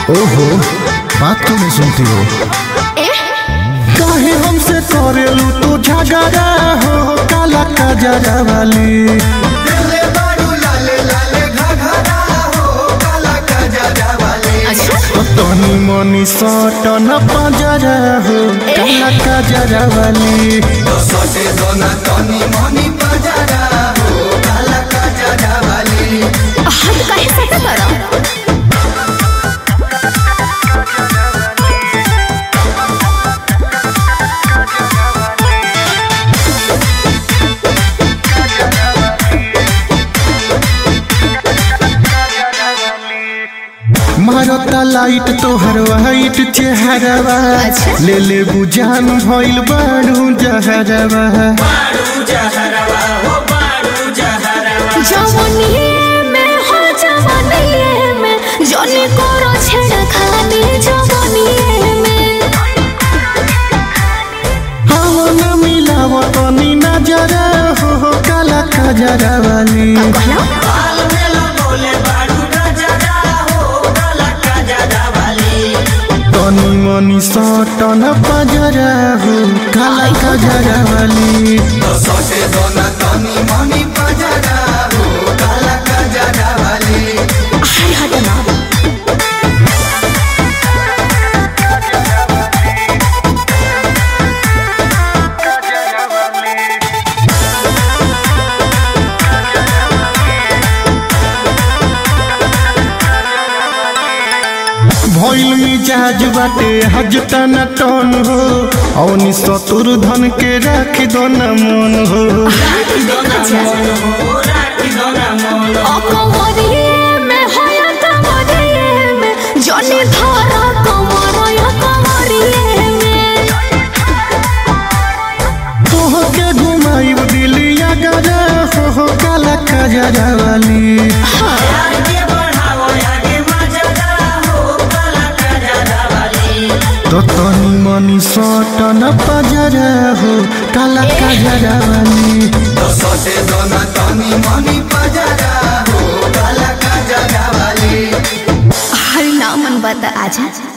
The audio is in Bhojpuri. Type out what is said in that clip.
ओहो बात क्यों नहीं सुनती हो काहे हमसे करेलू तू झगड़ा हो काला कजरा वाली तनी मनी सटन पजरा हो काला कजरा वाली हाथ काहे सटा करा मारता लाइट तोहर वाइट चेहरवा अच्छा। ले ले बुझान भइल बाड़ू जहरवा जवनिए में हो जवनिए में जने करो छेड़ा खाने जवनिए में हवन मिलाव तनी नजरा हो हो काला खजरा वाली कहना तनी मनी सटन पजरा हो काला खजरा वाली हाय हटना भइल मिजाज बाटे हज तना टन हो औनी सतुर धन के राख दो न मन हो अकवरिए में होया कवरिए में जने धारा कमरया कवरिए में तोह के घुमाइब दिलिया गरा हो हो काला खजरा वाली तो तनी मनी सटन पजरा हो काला खजरा वाली हर नामन बता आजा